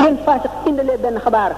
leen faasiq indalee benn xabaar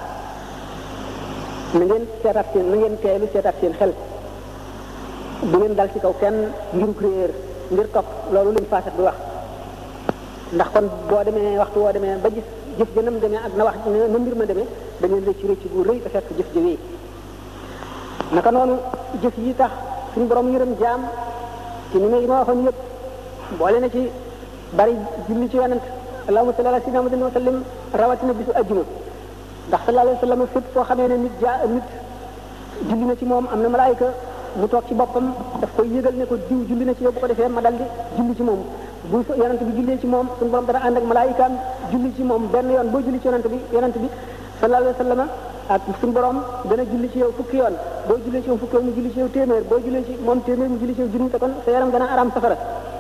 na ngeen seetaat seen na ngeen teelu seetaat seen xel bu ngeen dal ci kaw kenn ngiruk réer ngir topp loolu leen faasiq bi wax ndax kon boo demee waxtu woo demee ba gis jëf jënam demee ak na wax na mbir ma demee da ngeen rëcc rëcc bu rëy te fekk jëf jëwee naka noonu jëf yi tax suñu borom yërëm jaam ci ni ma yi ma waxoon yëpp boole na ci bari julli ci yonent allahumma salli ala sayyidina muhammadin wa sallim rawatina bisu ajjuma ndax sallallahu alayhi wa sallam fépp foo xamee ne nit jaa nit julli na ci moom am na malaayika mu toog ci boppam daf koy yëgal ne ko diw julli na ci yow bu ko defee ma dal di julli ci moom bu yonent bi jullee ci moom suñu borom dana ànd ak malaayikaam julli ci moom benn yoon boo julli ci yonent bi yonent bi sallallahu alayhi wa sallam ak suñu borom dana julli ci yow fukki yoon boo jullee ci yow fukki yoon mu julli ci yow téeméer boo jullee ci moom téeméer mu julli ci yow junni te kon sa yaram dana araam safara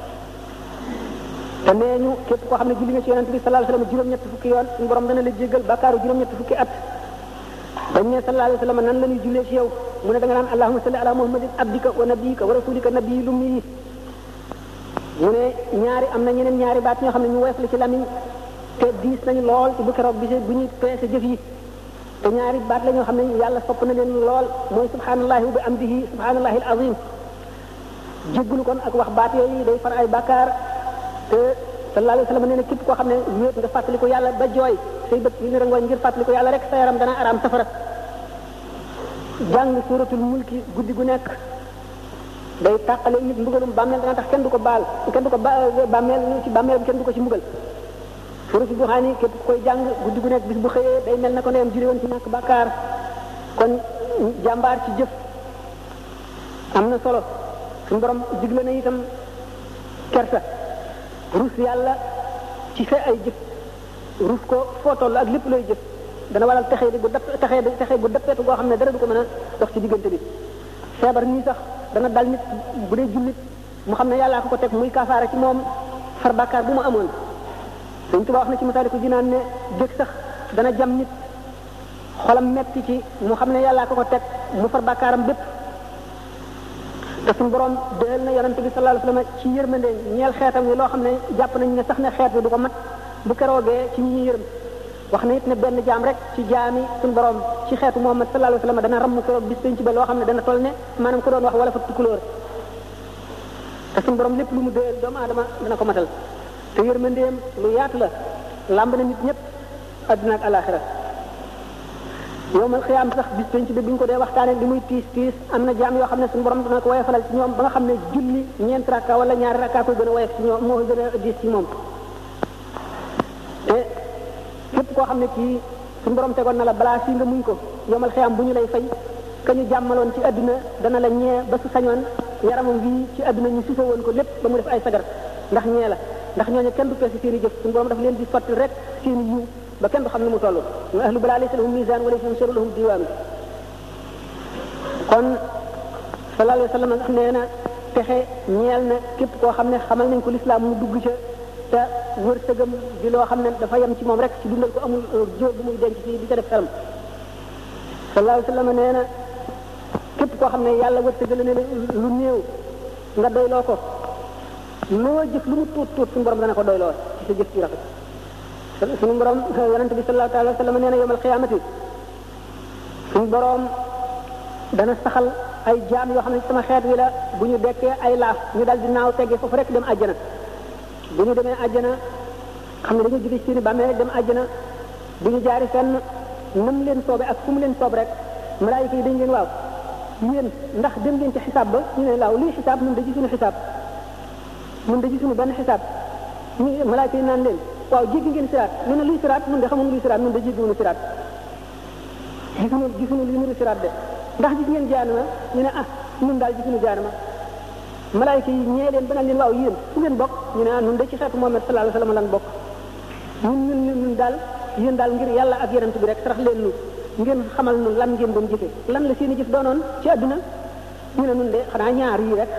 te nee ñu képp koo xam ne julli nga ci yonent bi sallallahu alayhi wa sallam juróom-ñett fukki yoon suñu borom dana la jéggal bakkaaru juróom-ñett fukki at dañ ne sallallahu alayhi wa sallam nan la ñuy jullee ci yow mu ne da nga naan allahumma salli ala muhammadin abdika wa nabiyika wa rasulika nabiyil ummi mu ne ñaari am na ñeneen ñaari baat ñoo xam ne ñu woyof la ci lamiñ te diis nañu lool ci bu keroog bi bu ñuy peese jëf yi te ñaari baat la ñoo xam ne yàlla sopp na leen lool mooy subhanallahi wa bi amdihi subhanallahi al azim jéggulu kon ak wax baat yooyu day far ay bàkkaar te sallallahu alayhi wa sallam nee na képp koo xam ne wéet nga fàttali ko yàlla ba jooy say bët yi ni rangooñ ngir fàttali ko yàlla rek sa yaram dana araam safara jàng suratul mulki guddi gu nekk day tàqale nit mbugalum bàmmeel dana tax kenn du ko baal kenn du ko ba bàmmeel ci bàmmeelam kenn du ko ci mbugal suratul duxaani képp ku koy jàng guddi gu nekk bis bu xëyee day mel na ko ndeyam julli woon ci ñàkk bàkkaar kon jàmbaar ci jëf am na solo suñu borom digle na itam kersa rus yàlla ci sa ay jëf rus ko foo toll ak lépp looy jëf dana waral texee di gu dapp texee di texee gu dappeetu goo xam ne dara du ko mën a dox ci diggante bi feebar nii sax dana dal nit bu dee jullit mu xam ne yàllaa ko ko teg muy kaafaara ci moom far bàkkaar bu mu amoon Sëñ Tuubaa wax na ci Masaaliku Jinaan ne dég sax dana jam nit xolam metti ci mu xam ne yàllaa ko ko teg mu far bàkkaaram bépp te suñu borom déel na yonente bi sallallahu alayhi wasallam ci yërmande ñeel xeetam yi loo xam ne jàpp nañ ne sax ne xeet bi du ko mat bu keroogee ci ñi ñuy yërëm wax na it ne benn jaam rek ci jaami suñu borom ci xeetu Muhammad sallallahu alayhi wasallam dana ramm keroog bis penc ba loo xam ne dana toll ne maanaam ko doon wax wala fa tukulóor te suñu borom lépp lu mu déel doomu aadama dana ko matal te yërmandeem lu yaatu la làmb na nit ñëpp adduna ak alaxira yowmal xiyaam sax bis penc bi bu ñu ko dee waxtaanee li muy tiis tiis am na jaam yoo xam ne suñu borom dana ko woyofalal ci ñoom ba nga xam ne julli ñeent rakka wala ñaari rakka koy gën a woyof ci ñoom moo koy gën a diis ci moom te képp koo xam ne kii suñu borom tegoon na la balaa fii nga muñ ko yowmal xiyaam bu ñu lay fay ka ñu jàmmaloon ci adduna dana la ñee ba su sañoon yaramam bii ci adduna ñu sufe woon ko lépp ba mu def ay sagar ndax ñee la ndax ñooñu kenn du peese seen i jëf suñu borom daf leen di sotti rek seen i yiw ba kenn du xam ne mu toll wa ahlu balaa laysa lahum misaan wa laysa lahum lahum diwaan kon sallallahu alayhi wa sallam nga nee na texe ñeel na képp koo xam ne xamal nañ ko lislaam mu dugg ca te wërsëgam di loo xam ne dafa yem ci moom rek ci dundal ko amul jóor bu muy denc ci di ca def xelam sallallahu alayhi wa sallam nee na képp koo xam ne yàlla wërsëgal ne lu néew nga doyloo ko loo jëf lu mu tuut tuut suñu borom dana ko doyloo ci sa jëf ci rafet suñu borom yonente bi sallallahu alayhi wa sallam nee na yawmal qiyaamati suñu borom dana saxal ay jaam yoo xam ne sama xeet wi la bu ñu dekkee ay laaf ñu dal di naaw teggee foofu rek dem àjjana bu ñu demee àjjana xam ne dañu jóge ci seeni bàmmee rek dem àjjana bu ñu jaari fenn nam leen soobe ak fu mu leen soob rek malaayika yi dañ leen waaw yéen ndax dem ngeen ci xisaab ba ñu ne laaw lii xisaab ñun da ci suñu xisaab ñun da ci suñu benn xisaab ñu malaayika yi naan leen waaw jéggi ngeen siraat ñu ne luy siraat ñun de xamuñu luy siraat ñun de jéggiwuñu siraat gisuñu gisuñu li nuru siraat de ndax gis ngeen jaanama ñu ne ah ñun daal gisuñu jaanama malaayika yi ñee leen ba naan leen waaw yéen fu ngeen bokk ñu ne ah ñun de ci xeetu Muhammad sallallahu alayhi wasallam lan bokk ñun ñun ñun daal yéen daal ngir yàlla ak yonent bi rek sarax leen nu ngeen xamal nu lan ngeen doon jëfe lan la seeni jëf doonoon ci àdduna ñu ne ñun de xanaa ñaar yi rek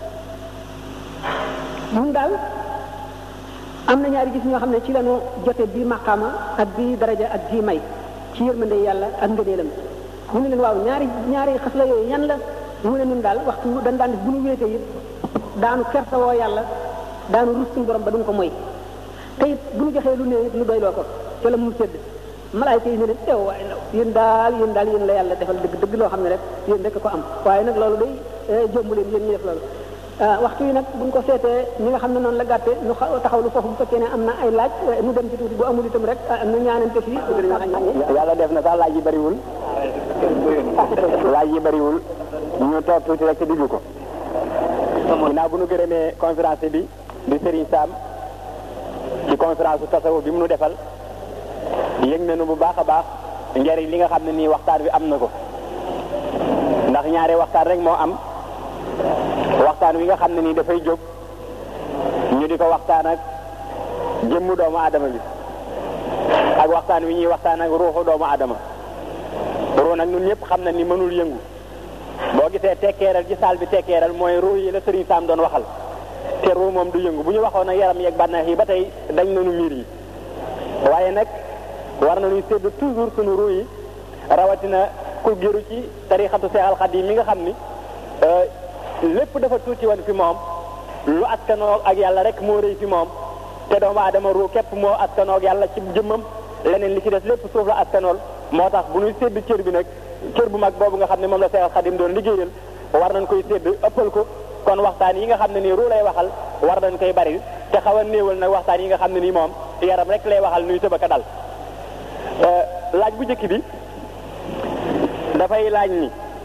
ñun daal am na ñaari gis ñoo xam ne ci lañu jote bii maqaama ak bii daraja ak bii may ci yërmande yàlla ak ngëneelam ñu ne leen waaw ñaari ñaari xas la yooyu ñan la mu ne ñun daal waxtu dañ daan def bu ñu wéetee it daanu kertawoo yàlla daanu rus suñu borom ba duñ ko moy te it bu ñu joxee lu néew it ñu doyloo ko ca la mu sédd malaayka yi ne leen ew waaye law yéen daal yéen daal yéen la yàlla defal dëgg dëgg loo xam ne rek yéen rek ko am waaye nag loolu day jomb leen yéen ñi def loolu waxtu yi nag buñ ko seetee ñi nga xam ne noonu la gàtte nu taxawlu foofu bu fekkee ne am na ay laaj nu dem ci tuuti bu amul itam rek nu ñaanante fii yàlla def na sax laaj yi bëriwul laaj yi bëriwul ñu toog tuuti rek te diglu ko ginnaaw bu nu gërëmee conférence bi di Serigne Sam ci conférence su tasawuf bi mu nu defal yëg nañu bu baax a baax njariñ li nga xam ne nii waxtaan bi am na ko ndax ñaari waxtaan rek moo am waxtaan wi nga xam ne nii dafay jóg ñu di ko waxtaan ak jëmmu doomu aadama bi ak waxtaan wi ñuy waxtaan ak ruuxu doomu aadama ruu nag ñun ñëpp xam na ni mënul yëngu boo gisee tekkeeral ci saal bi tekkeeral mooy ruu yi la Serigne Sam doon waxal te ruu moom du yëngu bu ñu waxoon ak yaram yeeg bànneex yi ba tey dañ nañu miir yi waaye nag war nañuy sédd toujours sunu ruu yi rawatina ku géru ci tarixatu Seex al Xadiim mi nga xam ni lépp dafa tuuti woon fi moom lu askanoo ak yàlla rek moo rëy fi moom te doomu aadama ruu képp moo askanoo ak yàlla ci jëmmam leneen li ci des lépp suuf la askanool moo tax bu ñuy sédd cër bi nag cër bu mag boobu nga xam ne moom la Seex al Xadiim doon liggéeyal war nañ koy sédd ëppal ko kon waxtaan yi nga xam ne nii ruu lay waxal war nañ koy bari te xaw a néewal nag waxtaan yi nga xam ne nii moom yaram rek lay waxal nuy tëbaka dal laaj bu njëkk bi dafay laaj ni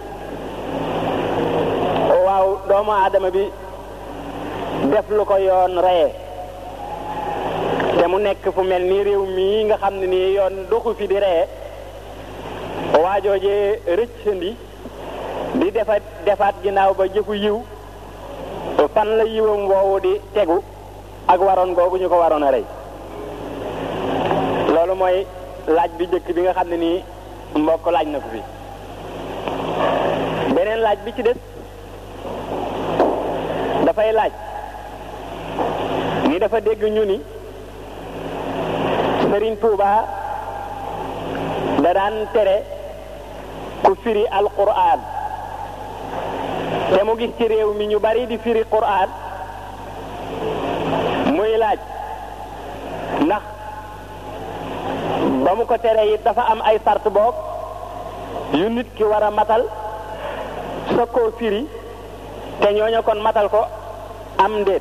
waaw doomu aadama bi def lu ko yoon reye te mu nekk fu mel ni réew mii nga xam ne nii yoon doxu fi di reye waajoojee rëccandi di defaat defaat ginnaaw ba jëfu yiw fan la yiwam woowu di tegu ak waroon googu ñu ko waroon a rey loolu mooy laaj bi njëkk bi nga xam ne nii mbokk laaj na ko fi beneen laaj bi ci des dafay laaj ni dafa dégg ñu ni Serigne Touba da daan tere ku firi alquran te mu gis ci réew mi ñu bari di firi quran muy laaj ndax ba mu ko tere it dafa am ay sart boog yu nit ki war a matal sa koo firi te ñooñu kon matal ko am ndéet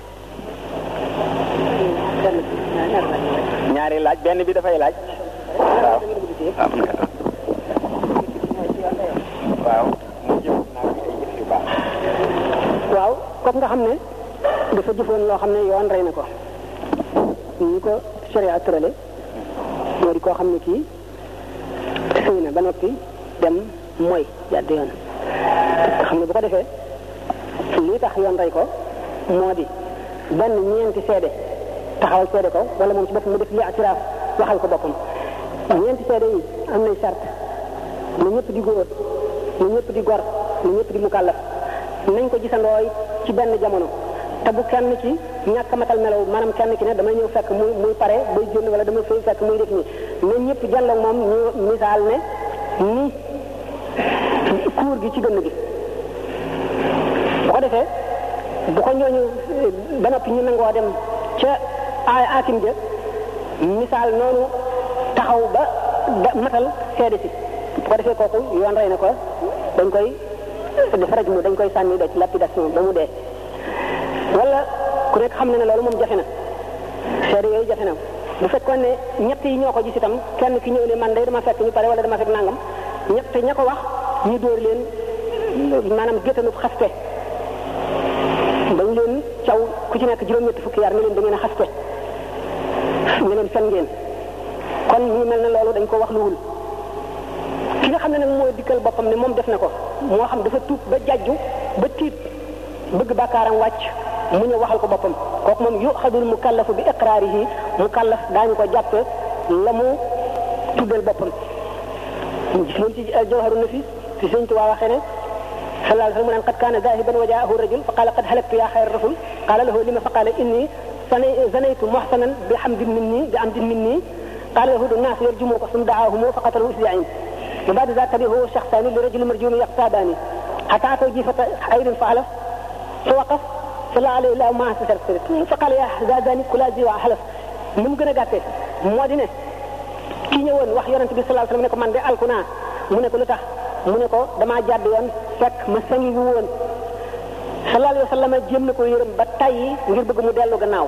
ñaari laaj benn bi dafay laaj waaw waaw mu jëm naa fi ay jëf yu baax waaw comme nga xam ne dafa jëfoon loo xam ne yoon rey na ko ñu ko sharia tërale moo di koo xam ne kii sëy na ba noppi dem mooy jàdd yoon nga xam ne bu ko defee lii tax yoon rey ko moo di benn ñeenti seede taxawal seede ko wala moom ci boppam mu def li atiraaf waxal ko boppam ñeenti seede yi am nay sart na ñëpp di góor na ñëpp di gor na ñëpp di mukallaf nañ ko gisandooy ci benn jamono te bu kenn ci ñàkk matal melaw maanaam kenn ki ne damay ñëw fekk muy muy pare bay génn wala dama fay fekk muy def nii na ñëpp jàlloog moom ñu misaal ne ni kuur gi ci gënn gi bu ko defee bu ko ñooñu ba noppi ñu nangoo dem ca ay akim ja misaal noonu taxaw ba matal seede si bu ko defee kooku yoon rey na ko dañ koy def raj mu dañ koy sànni doj lapidation ba mu dee wala ku nekk xam na ne loolu moom jafe na seede yooyu jafe na bu fekkoon ne ñett yi ñoo ko gis itam kenn ki ñëw ne man day dama fekk ñu pare wala dama fekk nangam ñett ña ko wax ñu dóor leen maanaam géttanub xaste dañ leen caw ku ci nekk juróom-ñetti fukki yar ne leen da ngeen a xaste ne leen fen ngeen kon ñu mel ne loolu dañ ko wax luwul ki nga xam ne nag mooy dikkal boppam ne moom def na ko moo xam dafa tuub ba jajju ba tiit bëgg bàkkaaram wàcc mu ñëw waxal ko boppam kooku moom yuxadul mukallafu bi iqraarihi mukallaf daañu ko jàppe la mu tuddal boppam gis ngeen ci jawharu nafis fi sëñ Tuubaa waxee ne sallallahu alayhi wa sallam mu naan qad kaana zaahiban wa jaahu rajul fa qaala qad halaktu yaa xayra rasul qaala lahu lima fa qaala inni zanaytu muhsanan bi hamdin minni bi amdin minni qaala lahu الناس يرجموك ثم دعاهم فقتلوا إسباعين وبعد ذلك تبعه شخصان لرجل مرجوم يقتادان حتى أتوا جيفة عير فحلف فوقف صلى عليه الله ما سرت فقال يا زاداني كلا زي وحلف من gën a gàttee moo di ne ki ñëwoon wax yonent bi sallallahu alayhi wasallam ne ko man de alku naa mu ne ko lu tax mu ne ko damaa jàdd yoon fekk ma sangi wu woon sallallahu alayhi wasallam jéem na ko yërëm ba tayyi ngir bëgg mu dellu gannaaw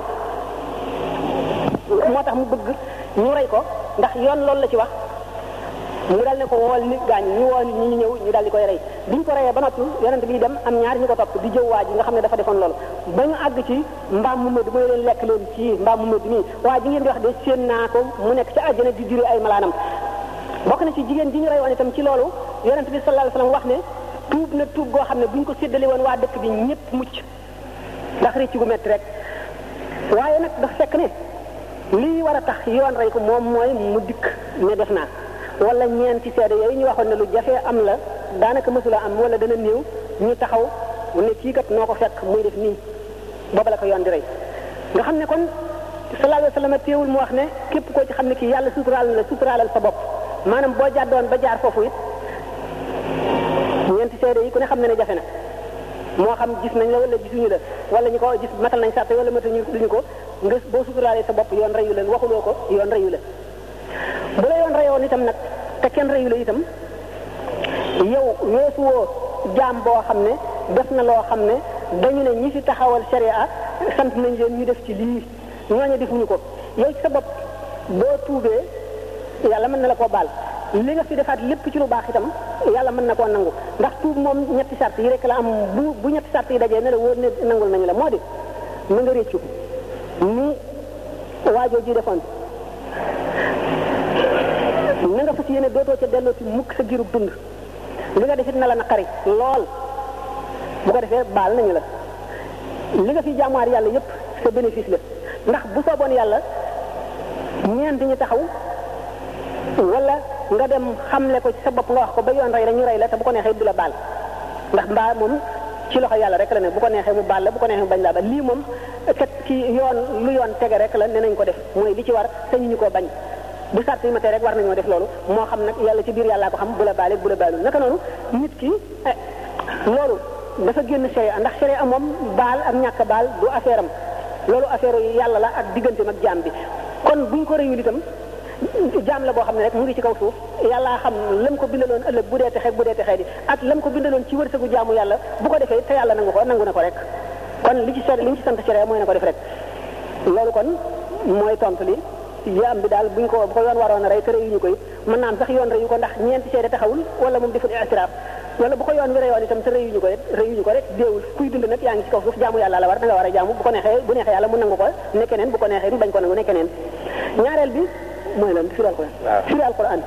moo tax mu bëgg ñu rey ko ndax yoon loolu la ci wax mu dal ne ko wool nit gaañ ñu woo nit ñi ñu ñëw ñu dal di koy rey biñ ko reyee ba noppi yonent bi dem am ñaari ñu ko topp di jëw waa ji nga xam ne dafa defoon loolu ba ñu àgg ci mbaam mu mëdd mooy leen lekk leen ci mbaam mu mëdd nii waa ji ngeen di wax de séen naa ko mu nekk ci àjjana di juri ay malaanam bokk na ci jigéen ji ñu reyoon itam ci loolu yonent bi sallallahu alayhi wasallam wax ne tuub na tuub goo xam ne buñ ko séddale woon waa dëkk bi ñëpp mucc ndax rëcc gu metti rek waaye nag dafa fekk ne lii war a tax yoon rey ko moom mooy mu dikk ne def naa wala ñeenti seede yooyu ñu waxoon ne lu jafee am la daanaka mësula am wala dana néew ñu taxaw ne kii kat noo ko fekk muy def nii booba la ko yoon di rey nga xam ne kon sallallahu alayhi wasallam teewul mu wax ne képp koo ci xam ne kii yàlla suturaal na la suturaalal sa bopp maanaam boo jàddoon ba jaar foofu it ñeenti seede yi ku ne xam ne ne jafe na moo xam gis nañ la wala gisuñu la wala ñu ko gis matal nañ sàtte wala matañu duñu ko nga boo suturaalee sa bopp yoon reyu leen waxuloo ko yoon reyu la bu la yoon reyoon itam nag te kenn reyu la itam yow weesu woo jaam boo xam ne def na loo xam ne dañu ne ñi fi taxawal sharia sant nañ leen ñu def ci lii ñooñu defuñu ko yow ci sa bopp boo tuubee yàlla mën na la koo baal li nga fi defaat lépp ci lu baax itam yàlla mën na koo nangu ndax tuub moom ñetti sart yi rek la am bu bu ñetti sart yi dajee ne la wóor ne nangul nañu la moo di na nga réccu ni waajoo ji defoon na nga fas yéene dootoo ca delloo ci mukk sa girub dund li nga defit na la naqari lool bu ko defee baal nañu la li nga fi jaamuwaar yàlla yépp sa bénéfice la ndax bu sooboon yàlla ñeent ñi taxaw wala nga dem xamle ko ci sa bopp nga wax ko ba yoon rey la ñu rey la te bu ko neexee du la baal ndax mbaa moom ci loxo yàlla rek la ne bu ko neexee mu baal la bu ko neexee mu bañ laa baal lii moom kat ci yoon lu yoon tege rek la ne nañ ko def mooy li ci war sañu ñu ko bañ bu sart yi ma tee rek war nañoo def loolu moo xam nag yàlla ci biir yàllaa ko xam bu la baale bu la baalul naka noonu nit ki loolu dafa génn sharia ndax sharia moom baal ak ñàkk baal du affaire am loolu affaire yàlla la ak digganteem ak jaam bi kon buñ ko réyul itam jaam la boo xam ne rek mu ngi ci kaw suuf yàllaa xam lam ko bindaloon ëllëg bu dee texee bu dee texee di ak lam ko bindaloon ci wërsëgu jaamu yàlla bu ko defee te yàlla nangu ko nangu na ko rek kon li ci sori li ñu ci sant sharia mooy na ko def rek loolu kon mooy tontu li jaam bi daal buñ ko bu ko yoon waroon a rey te reyuñu ko it mën naa am sax yoon reyu ko ndax ñeenti seede taxawul wala moom deful i'tiraaf wala bu ko yoon wi reyoon itam te reyuñu ko it reyuñu ko rek déewul kuy dund nag yaa ngi ci kaw suuf jaamu yàlla la war da nga war a jaamu bu ko neexee bu neexee yàlla mu nangu ko ne keneen bu ko neexee mu bañ ko nangu ne keneen ñaareel bi mooy lan firi alquran firi alquran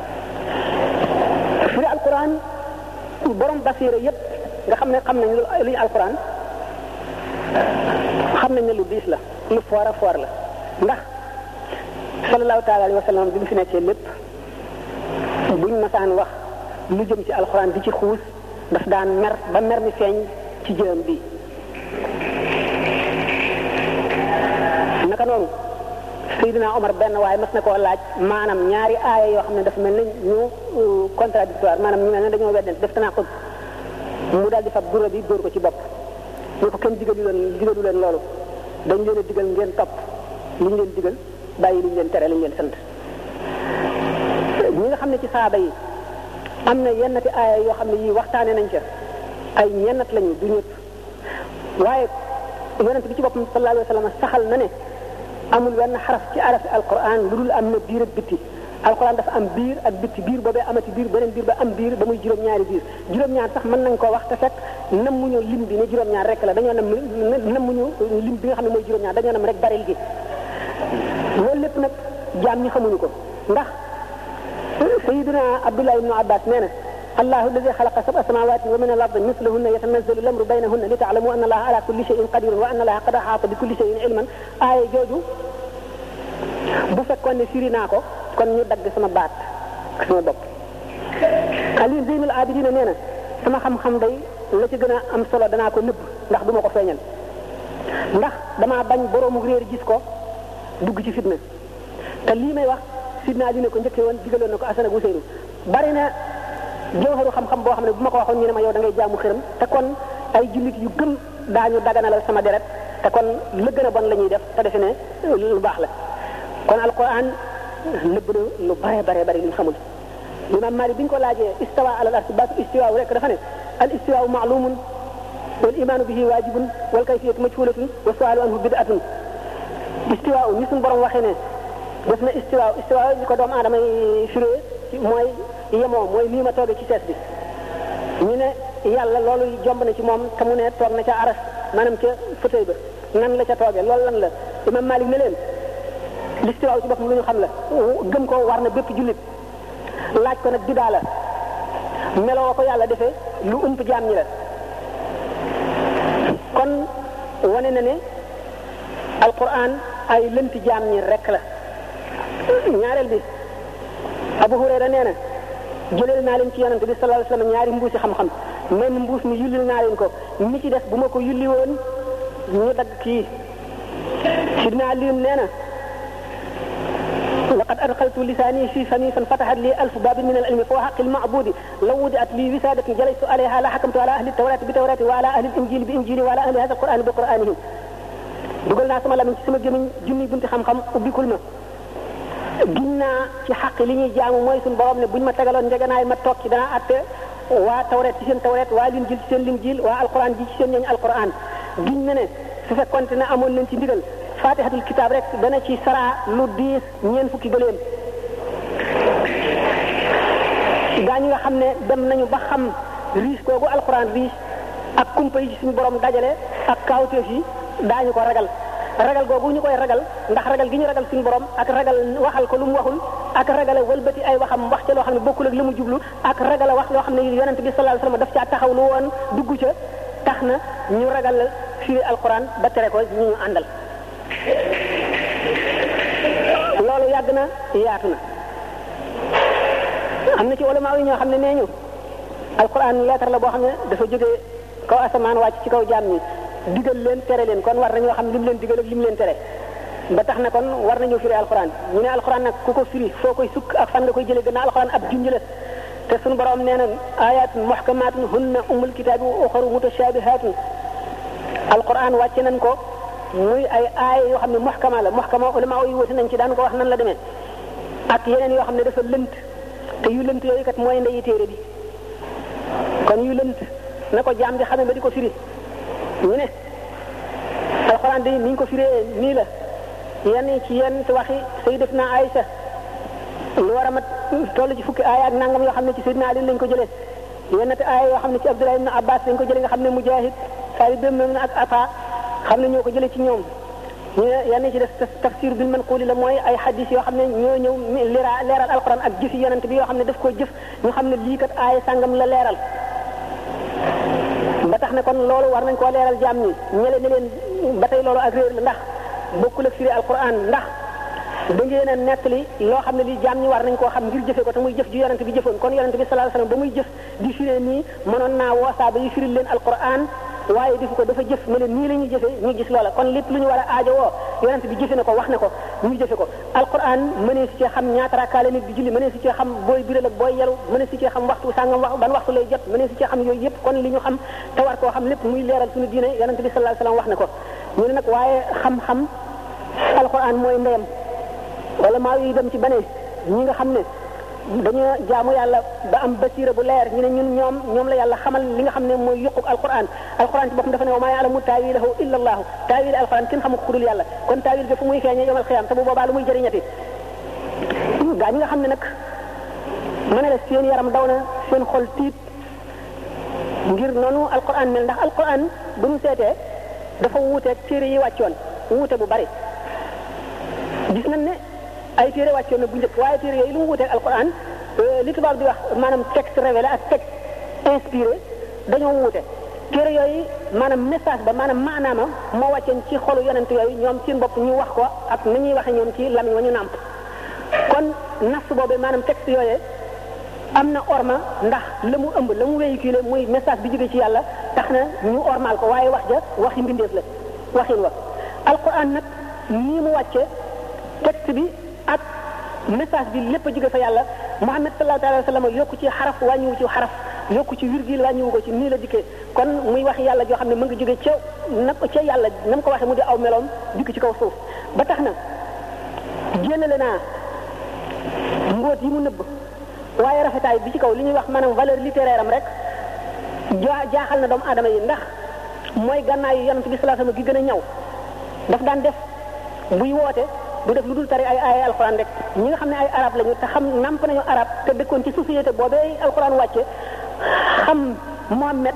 firi alquran borom basiira yépp nga xam ne xam nañ luy alquran xam nañ ne lu diis la lu foor a foor la ndax sallallahu taala alayhi wa sallam bi mu fi nekkee lépp buñ masaan wax lu jëm ci alxuraan di ci xuus daf daan mer ba mer mi feeñ ci jëm bi naka noonu Seydina Omar benn waaye mas na koo laaj maanaam ñaari aaya yoo xam ne dafa mel ne ñu contradictoire maanaam ñu mel ne dañoo weddante def tanaa ko mu daal di fab gura bi dóor ko ci bopp ñu ko kenn digalu leen digalu leen loolu dañ leen a digal ngeen topp li ñu leen digal bàyyi li ñu leen tere li ñu leen sant ñi nga xam ne ci saaba yi am na yennati aaya yoo xam ne yii waxtaane nañ ca ay ñennat lañu du ñëpp waaye yonent bi ci boppam sallallahu alayhi wa sallam saxal na ne amul wenn xaraf ci arafi alquran lu dul am na biir ak bitti alquran dafa am biir ak bitti biir boobee amati biir beneen biir ba am biir ba muy juróom-ñaari biir juróom-ñaar sax mën nañ koo wax te fekk nam muñu lim bi ne juróom-ñaar rek la dañoo nam nam muñu lim bi nga xam ne mooy juróom-ñaar dañoo nam rek baril gi loolu lépp nag jaam ñi xamuñu ko ndax sayidina abdullah ibnu abbas nee na الله الذي خلق سبع سماوات ومن الارض مثلهن يتنزل الامر بينهن لتعلموا ان الله على كل شيء قدير وان الله قد احاط بكل شيء علما آية جوجو bu fekkoon ne firi naa ko kon ñu dagg sama baat ak sama bopp Ali Zeynul Abidina nee na sama xam-xam day la ci gën a am solo danaa ko nëbb ndax du ma ko feeñal ndax damaa bañ boroomu réer gis ko dugg ci fitna te lii may wax sidna Ali ne ko njëkkee woon digaloon na ko Asan ak Useynu bari na jawharu xam-xam boo xam ne bu ma ko waxoon ñu ne ma yow da ngay jaamu xërëm te kon ay jullit yu gëm daañu daganalal sama deret te kon la gën a bon la ñuy def te defe ne lu baax la kon alquran nëbb na lu bare bare bare luñ xamul imam Malik bi ñu ko laajee istawa ala al arsi baatu istiwa rek dafa ne al istiwa maalumun wal imaanu bihi waajibun wal kayfiyatu majhulatun wa sualu anhu bid'atun istiwa ni suñu borom waxee ne def na istiwa istiwa ñu ko doomu aadama yi firee mooy yemoo mooy nii ma toogee ci sees bi ñu ne yàlla loolu jomb na ci moom te mu ne toog na ca aras maanaam ca fauteuil ba nan la ca toogee loolu lan la imam Malik ne leen l'istiwa ci boppam lu ñu xam la gëm ko war na bépp jullit laaj ko nag bidaa la meloo ko yàlla defee lu ëmp jaam ñi la kon wane na ne alquran ay lënti jaam ñi rek la ñaareel bi Abu Hurayra nee na jëleel naa leen ci yonante bi sallallahu alayhi wasallam ñaari mbuusi xam-xam men mbuus mi yullil naa leen ko mi ci des bu ma ko yulli woon ñu dagg kii sidna Aliyun nee na laqad adxaltu lisaani fi fami fan fatahat li alfu babin min al ilmi fa xaqi lmabudi law wudiat li wisadatin jalaytu alayha la xakamtu ala ahli tawrati bi tawrati wa ala ahli injili bi injili wa ala ahli hada alqurani bi quranihim dugal naa sama lamiñ ci sama gémmiñ junni bunti xam-xam ubbikul ma giñ naa ci xaq li ñuy jaamu mooy suñu borom ne buñ ma tegaloon njeganaay ma toog ci dana atte waa tawret ci seen tawret waa linjil ci seen linjil waa alquran ji ci seen ñooñ alquran giñ na ne su fekkonte ne amoon leen ci ndigal fatihatul kitab rek dana ci sara lu diis ñeen fukki gëléem gaa ñi nga xam ne dem nañu ba xam riis koogu alquran riis ak kumpa yi ci suñu borom dajale ak kaawteef yi daañu ko ragal ragal googu ñu koy ragal ndax ragal gi ñu ragal suñu borom ak ragal waxal ko lu mu waxul ak ragale wëlbati ay waxam wax ca loo xam ne bokkul ak li mu jublu ak ragale wax loo xam ne yonent bi sallallahu alayhi wasallam daf caa taxaw lu woon dugg ca tax na ñu ragal firi alquran ba tere ko ñu ñu àndal loolu yàgg na yaatu na am na ci ulama yi ñoo xam ne nee ñu alquran leetar la boo xam ne dafa jógee kaw asamaan wàcc ci kaw jaam ñi digal leen tere leen kon war nañoo xam lim leen digal ak lim leen tere ba tax na kon war nañoo firi alquran ñu ne alquran nag ku ko firi foo koy sukk ak fan nga koy jëlee gannaaw alquran ab junj la te suñu borom nee na ayatun muhkamatun hunna ummul kitaabi wa uxaru mutashabihatun alquran wàcce nañ ko muy ay aaya yoo xam ne muhkama la muhkama ulama yi wute nañ ci daan ko wax nan la demee ak yeneen yoo xam ne dafa lënt te yu lënt yooyu kat mooy ndeyi téere bi kon yu lënt na ko jaam bi xamee ba di ko firi ñu ne alxuraan di ni ñu ko firee nii la yenn ci yenn waxi sayyidatuna Aïcha lu war a mat toll ci fukki aaya ak nangam yoo xam ne ci sayyidina Ali lañ ko jëlee yenn te aaya yoo xam ne ci Abdullah ibn Abbas lañ ko jëlee nga xam ne Mujahid Saïd ibn ak Afa xam ne ñoo ko jëlee ci ñoom ñu ne yenn ci def tafsir bil manquli la mooy ay hadis yoo xam ne ñoo ñëw lira leeral alxuraan ak jëfi yonent bi yoo xam ne daf koo jëf ñu xam ne lii kat aaya sangam la leeral ba tax ne kon loolu war nañ koo leeral jaam ñi ñele ne leen ba tey loolu ak réer la ndax bokkul ak firi alquran ndax da ngeen a nettali loo xam ne lii jaam ñi war nañ koo xam ngir jëfe ko te muy jëf ju yonent bi jëfoon kon yonent bi sallallahu alayhi wasallam ba muy jëf di firee nii mënoon naa woosaa ba yi firil leen alquran waaye defu ko dafa jëf ne leen nii la ñuy jëfe ñu gis loola kon lépp lu ñu war a aajo woo yonent bi jëfe na ko wax na ko ñu jëfe ko alquran mënee si cee xam ñaata rakkaale nit di julli mënee si cee xam booy biral ak booy yelu mënee si cee xam waxtu sàngam wax ban waxtu lay jot mënee si cee xam yooyu yëpp kon li ñu xam te war koo xam lépp muy leeral suñu diine yonent bi sallallahu alayhi wasallam wax na ko ñu ne nag waaye xam-xam alquran mooy ndeyam wala maa yi dem ci bane ñi nga xam ne dañoo jaamu yàlla ba am basira bu leer ñu ne ñun ñoom ñoom la yàlla xamal li nga xam ne mooy yuquk alquran alquran ci boppam dafa ne wa maa ya'lamu taawilahu illa allahu taawil alquran kenn xamu ko ku dul yàlla kon taawil ga fu muy feeñee yomal xiyaam te bu boobaa lu muy jëriñati gaa ñi nga xam ne nag ma ne la seen yaram daw na seen xol tiit ngir noonu alquran mel ndax alquran bu ñu seetee dafa wuuteeg téere yi wàccoon wuute bu bari gis nañ ne ay téere wàccoon na bu njëkk waaye téere yooyu lu mu wuuteeg alquran li tubaab di wax maanaam texte révélé ak texte inspiré dañoo wuute téere yooyu maanaam message ba maanaam maanaama moo wàcceen ci xolu yonent yooyu ñoom seen bopp ñu wax ko ak ni ñuy waxe ñoom ci lamiñ wa ñu nàmp kon nas boobee maanaam texte yooyee am na orma ndax la mu ëmb la mu véhiculé muy message bi jóge ci yàlla tax na ñu ormal ko waaye wax ja waxi mbindeef la waxin wa alquran nag nii mu wàcce texte bi ak message bi lépp a jóge fa yàlla Muhammad sallallahu alayhi wa sallam yokku ci xaraf wàññiwu ci xaraf yokku ci virgule wàññiwu ko ci nii la dikkee kon muy wax yàlla joo xam ne mu ngi jóge ca na ca yàlla na mu ko waxee mu di aw meloom dikk ci kaw suuf ba tax na jëlale naa mbóot yi mu nëbb waaye rafetaay bi ci kaw li ñuy wax maanaam valeur littéraire am rek jaa jaaxal na doomu aadama yi ndax mooy gànnaayu yonent bi sallallahu alayhi wasallam gi gën a ñaw daf daan def buy woote du def lu dul tari ay ay alxuraan rek ñi nga xam ne ay arab lañu te xam namp nañu arab te dëkkoon ci société boobee alxuraan wàcce xam Muhammad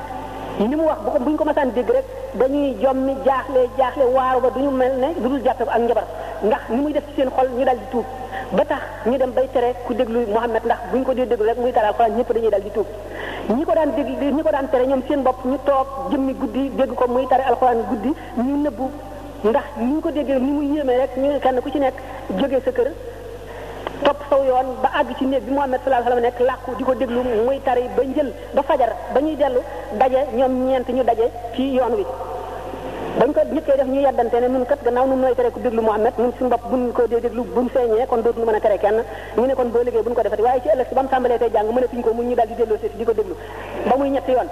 li mu wax bu ko bu ñu ko masaan dégg rek dañuy jommi jaaxle jaaxle waaru ba du ñu mel ne du dul jàppe ak njabar ndax ni muy def ci seen xol ñu dal di tuub ba tax ñu dem bay tere ku déglu Muhammad ndax bu ñu ko dee déglu rek muy tari alxuraan ñëpp dañuy dal di tuub ñi ko daan dégg ñi ko daan tere ñoom seen bopp ñu toog jëmmi guddi dégg ko muy tari alxuraan guddi ñu nëbbu ndax ni ñu ko déggee ni muy yéemee rek ñu kenn ku ci nekk jógee sa kër topp saw yoon ba àgg ci néeg bi Muhammad sallallahu alayhi wasallam nekk làqu di ko déglu muy tari ba njël ba fajar ba ñuy dellu daje ñoom ñeent ñu daje ci yoon wi bañ ko ñëkkee def ñu yeddante ne nun kat gannaaw nun nooy tere ku déglu Muhammad nun suñu bopp buñ ko dee déglu buñ feeñee kon dootuñu mën a tere kenn ñu ne kon boo liggéey buñ ko defati waaye ci ëllëg si ba mu tàmbalee tey jàng mënatuñ ko mun ñu daal di delloo seeti di ko déglu ba muy ñetti yoon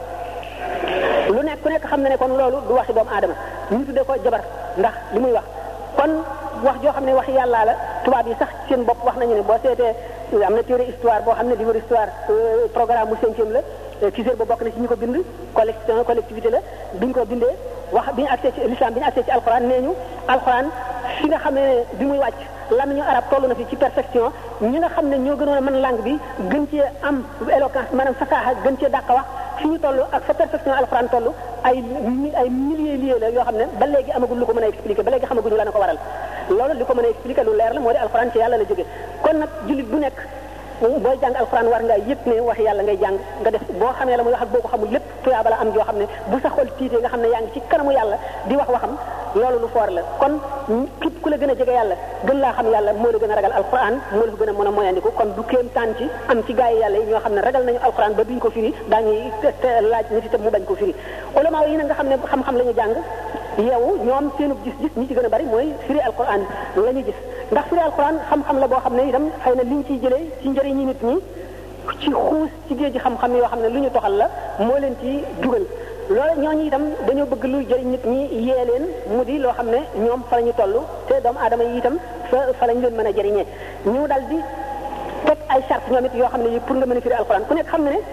lu nekk ku nekk xam na ne kon loolu du waxi doomu aadama ñu tuddee ko jabar ndax li muy wax kon wax joo xam ne wax yàllaa la tubaab yi sax seen bopp wax nañu ne boo seetee am na téere histoire boo xam ne livre histoire programme mu cinquième la Cissé ba bokk na ci ñi ko bind collection collectivité la biñ ko bindee wax bi ñu accès ci l'islam bi ñu accès ci alxuraan nee ñu alxuraan fi nga xam ne bi muy wàcc lamiñu arab toll na fi ci perfection ñi nga xam ne ñoo gënoon a mën langue bi gën cee am éloquence maanaam fasaaxa gën cee dàq wax fi ñu toll ak fa perfection alxuraan toll ay ay milliers lieux la yoo xam ne ba léegi amagul lu ko mën a expliquer ba léegi xamaguñu la na ko waral loolu li ko mën a expliquer lu leer la moo di alxuraan ci yàlla la jóge kon nag jullit bu nekk booy jàng alxuraan war nga yëg ne wax yàlla ngay jàng nga def boo xamee la muy wax ak boo ko xamul lépp tuyaaba la am joo xam ne bu sa xol tiitee nga xam ne yaa ngi ci kanamu yàlla di wax waxam loolu lu foor la kon képp ku la gën a jege yàlla gën laa xam yàlla moo la gën a ragal alxuraan moo la ko gën a mën a moyandiku kon du kéem taan ci am ci gaa yi yàlla yi ñoo xam ne ragal nañu alxuraan ba duñ ko firi daañuy laaj nit itam mu bañ ko firi ulama yi nag nga xam ne xam-xam la ñu jàng yeewu ñoom seenu gis-gis ñi ci gën a bari mooy firi alquran la ñu gis ndax firi alquran xam-xam la boo xam ne itam xëy na liñ ciy jëlee ci njëriñi nit ñi ci xuus ci géej gi xam-xam yoo xam ne lu ñu toxal la moo leen ci dugal loolu ñooñu itam dañoo bëgg lu jëriñ nit ñi yee leen mu di loo xam ne ñoom fa la ñu toll te doomu aadama yi itam fa fa lañ leen mën a jëriñee ñu dal di teg ay charte ñoom it yoo xam ne yi pour nga mën a firi alquran ku nekk xam ne ne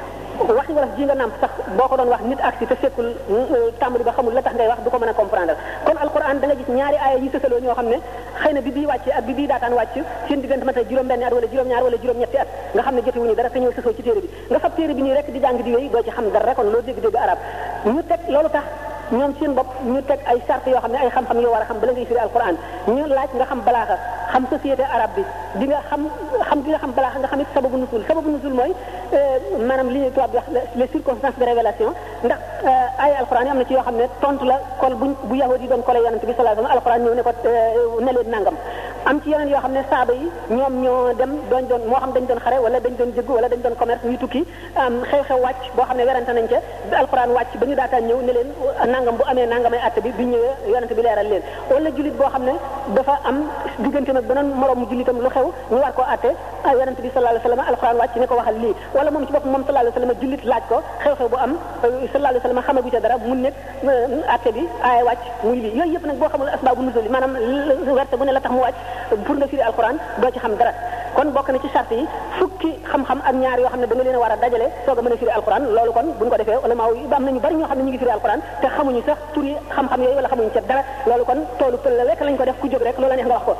waxi wolof ji nga nàmp sax boo ko doon wax nit ak si te fekkul tàmbali ba xamul la tax ngay wax du ko mën a comprendre kon alquran da nga gis ñaari aaya yi sësaloo ñoo xam ne xëy na bi bii wàcce ak bi bii daataan wàcc seen diggante mata juróom-benn at wala juróom-ñaar wala juróom-ñetti at nga xam ne jotewuñu dara te ñëw sësoo ci téere bi nga fab téere bi nii rek di jàng di wéy doo ci xam dara kon loo dégg-dégg arab ñu teg loolu tax ñoom seen bopp ñu teg ay charte yoo xam ne ay xam-xam yoo war a xam bala ngay firi alquran ñu laaj nga xam balaaxa xam société arabe bi di nga xam xam di nga xam balaaxa nga xam it sababu nusul sababu nusul mooy maanaam li ñuy tubaab di wax les circonstances de révélation ndax ay alquran yi am na ci yoo xam ne tontu la kol bu bu yahudi yi doon kole yonent bi sallallahu alayhi wasallam alquran ñëw ne ko ne leen nangam am ci yeneen yoo xam ne saaba yi ñoom ñoo dem doon doon moo xam dañ doon xare wala dañ doon jëgg wala dañ doon commerce ñu tukki xew-xew wàcc boo xam ne werante nañ ca bi alquran wàcc ba ñu daataan ñëw ne leen nangam bu amee nangamay atte bi bi ñëwee yonent bi leeral leen wala jullit boo xam ne dafa am diggante nag beneen moroom mu jullitam lu xew ñu war koo atte yonent bi sallallahu alayhi wasallam alquran wàcc ne ko waxal lii wala moom ci bopp moom sallallahu alayhi wasallam jullit laaj ko xew-xew bu am sallallahu alayhi wasallam xamagu ca dara mu nekk atte bi aaya wàcc muy lii yooyu yëpp nag boo xamul asbaabu nuzul yi maanaam werte bu ne la tax mu wàcc pour nga firi alquran doo ci xam dara kon bokk na ci charte yi fukki xam-xam ak ñaar yoo xam ne da nga leen a war a dajale soog a mën a firi alquran loolu kon buñ ko defee ulama yi am nañu bari ñoo xam ne ñu ngi firi alquran te xamuñu sax tur yi xam-xam yooyu wala xamuñu ca dara loolu kon toolu pël la rek lañ ko def ku jóg rek loola neex nga wax ko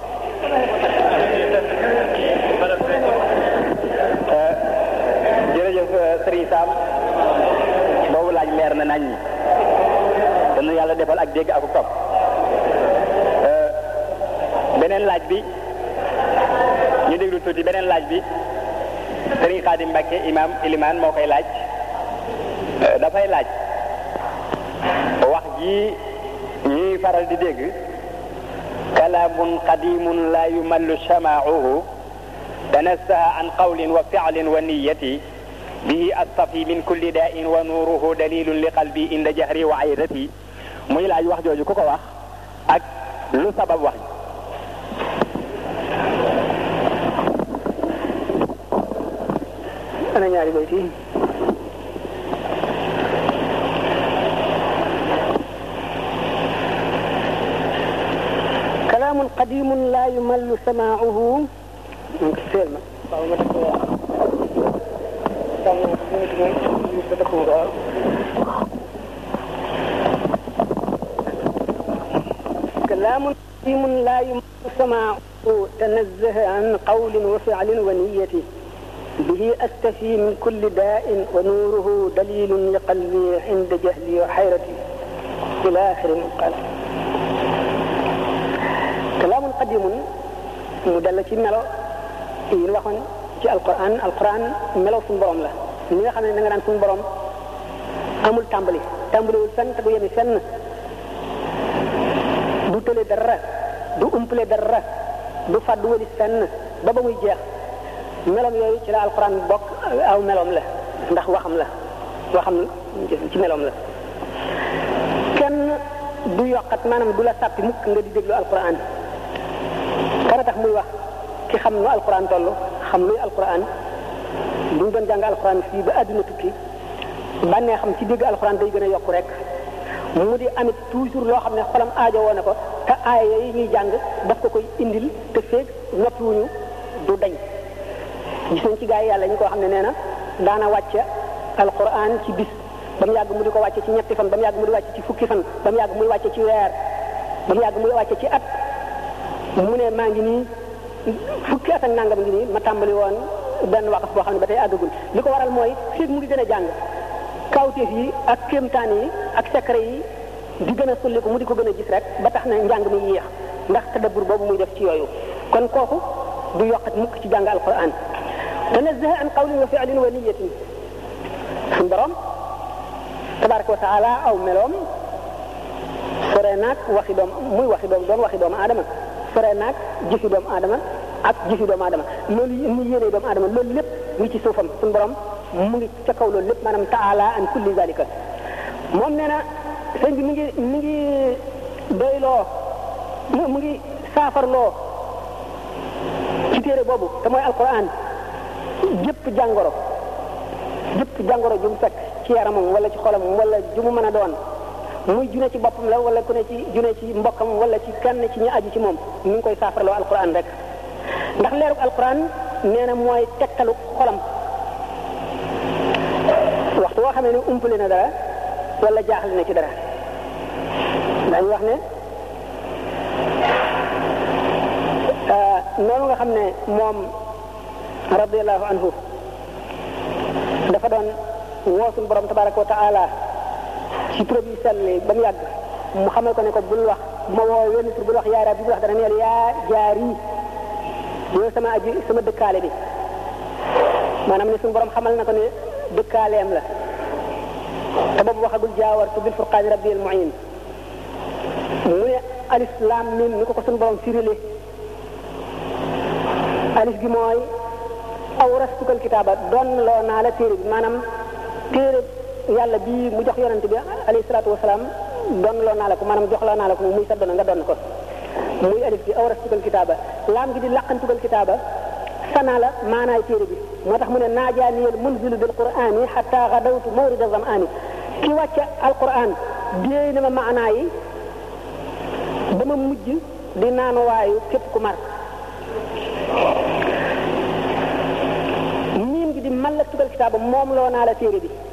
jërëjëf Serigne Sam boobu laaj leer na nañ ñi dana yàlla defal ak dégg ak topp beneen laaj bi ñu déglu tuuti beneen laaj bi Serigne Khadim Mbacke imam iliman moo koy laaj dafay laaj wax ji ñuy faral di dégg kalaamun qadimun la yumallu samaauhu tanassaha an qawlin wa fi'lin wa niyati bihi astafi min kulli da'in wa nuruhu dalilun li qalbi inda jahri wa aydati muy laaj wax jooju ku ko wax ak lu sabab wax ana ñaari bayt yi كلام قديم لا يمل سماعه donc seel ma waaw ma def sàmm minute mooy minute dëkk waaw كلام قديم لا يمر سماعه تنزه عن قول وفعل ونية به أستفي من كل داء ونوره دليل لقلبي عند جهلي وحيرتي إلى آخر قال كلام قديم مدل ci melo yi waxoon ci alquran alquran melo suñu borom la ni nga xam ne da nga daan suñu borom amul tàmbali tàmbaliwul fenn te du yemi fenn du tële dara du umpale dara du fàddu wali fenn ba ba muy jeex melom yooyu ci la alquran bokk aw melom la ndax waxam la waxam ci melom la kenn du yokkat maanaam du la sàppi mukk nga di déglu alquran kana tax muy wax ki xam nu alquran toll xam luy alquran bu ñu doon jàng alquran fii ba àdduna tukki bànnee xam ci dégg alquran day gën a yokku rek mu di amit toujours loo xam ne xolam aajo woo na ko te aaya yooyu ñuy jàng daf ko koy indil te feeg noppiwuñu du dañ gis nañ ci gaa yi yàlla ñu ko xam ne nee na daana wàcce alquran ci bis ba mu yàgg mu di ko wàcce ci ñetti fan ba mu yàgg mu di wàcce ci fukki fan ba mu yàgg muy wàcce ci weer ba mu yàgg muy wàcce ci at mu ne maa ngi nii fukki at ak nangam ngi nii ma tàmbali woon benn waqaf boo xam ne ba tey àggagul li ko waral mooy feeg mu ngi gën a jàng kawteef yi ak kéemtaan yi ak secret yi di gën a sulli ko mu di ko gën a gis rek ba tax na njàng mi yéex ndax tadabbur boobu muy def ci yooyu kon kooku du yokkat mukk ci jàng alquran tanazzaha an qawlin wa fi'lin wa niyatin suñ borom tabaraka wa taala aw meloom sore naag waxi doom muy waxi doom doon waxi doomu aadama sore naag jëfi doomu aadama ak jëfi doomu aadama loolu mu yéene doomu aadama loolu lépp ngi ci suufam suñ borom mu ngi ca kaw loolu lépp maanaam taala an kulli zalika moom nee na sëñ bi mi ngi mi ngi doyloo mu ngi saafarloo ci téere boobu te mooy alquran jëpp jàngoro jëpp jàngoro ju mu fekk ci yaramam wala ci xolam wala ju mu mën a doon muy june ci boppam la wala ku ne ci june ci mbokkam wala ci kenn ci ñi aju ci moom mi ngi koy saafarloo alquran rek ndax leeruk alquran nee na mooy tegtalu xolam waxtu woo xamee ne umpale na dara wala jaaxle na ci dara dañu wax ne noonu nga xam ne moom radiallahu anhu dafa doon woo suñu borom tabaraka wa taala ci tur bi sell ba mu yàgg mu xamal ko ne ko bul wax bu ma woo wenn tur bul wax yaa rabbi bul wax dara neel yaa jaari yow sama aji sama dëkkaale bi maanaam ne suñu borom xamal na ko ne dëkkaaleem la te boobu waxagul jaawartu bil furqaani rabbi al muin mu ne alif laam mim ni ko ko suñu borom firile alif gi mooy awrastukal kitaaba doon loo naa la téere bi maanaam téere yàlla bii mu jox yonent bi alayhi salaatu wasalaam doon loo naa la ko maanaam jox loo naa la ko muy sa doon nga doon ko muy alif gi awrastukal kitaaba laam gi di laqantukal kitaaba sanaa la maanaay téere bi moo tax mu ne naajaaniyal munzilu bil qur'ani xatta gadawtu mawrida zam'ani ki wàcce alquran déey na ma maanaa yi dama mujj di naanu waayu képp ku mar miim gi di mallaktukal kitaaba moom loo naa la téere bi